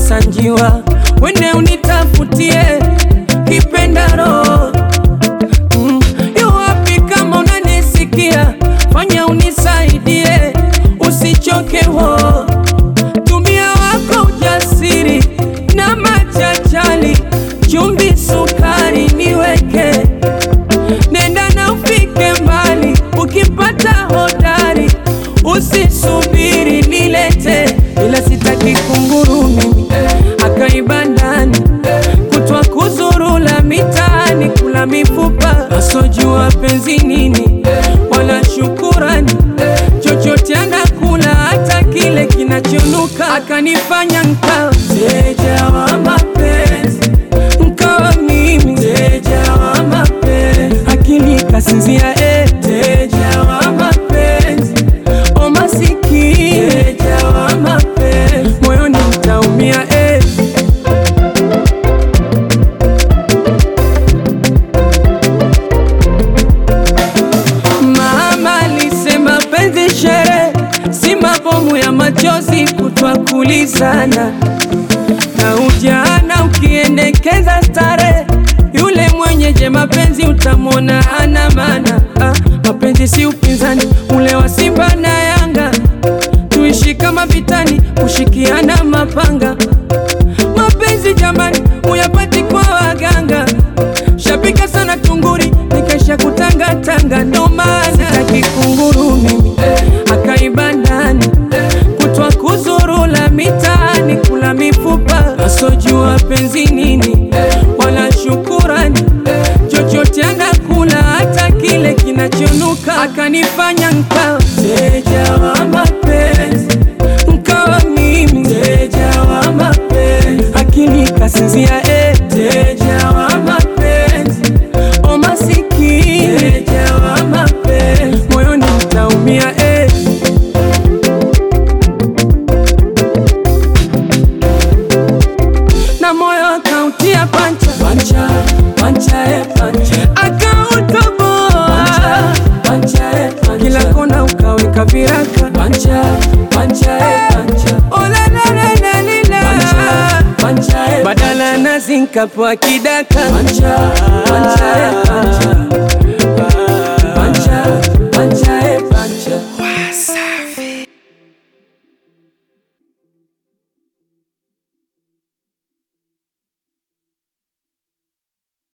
nakosa njiwa, wende unitafutie kipendaro. Mm, yu wapi kama unanisikia, fanya unisaidie, usichoke wo tumia wako ujasiri na machachali, chumvi, sukari niweke, nenda na ufike mbali, ukipata hodari usisubiri nilete, ila sitaki kunguru mimi akaiba ndani kutwa kuzurula mitaani kula mifupa asojua penzi nini wala shukurani chochote anakula hata kile kinachonuka akanifanya nkawa mteja wa mapenzi nkawa mimi mteja wa mapenzi akili kasinzia eh. mteja wa mapenzi o masikini mteja wa mapenzi moyoni mtaumia eh. Mama alisema penzi shere, si mabomu ya machozi kutwa kulizana na ujana ukiendekeza stare, yule mwenyeje mapenzi utamwona hana maana. Ah, mapenzi si upinzani ule wa Simba na Yanga, tuishi kama vitani, kushikiana mapanga. Mapenzi jamani, uyapati kwa waganga, shapika sana tunguri, nikaisha kutangatanga, ndo maana sitaki kunguru mimi akaiba ndani kutwa kuzurula mitaani kula mifupa asojua penzi nini wala shukurani chochote anakula hata kile kinachonuka akanifanya nkawa mteja wa mapenzi nkawa mimi mteja wa mapenzi akili kasinzia eh. mteja wa mapenzi o masikini mteja wa mapenzi moyoni mtaumia eh. na moyo akautia pancha pancha pancha e pancha akautoboa pancha e pancha kila kona ukaweka viraka pancha pancha e pancha ola la la la lila pancha pancha e badala nazi nkapewa kidaka pancha pancha e pancha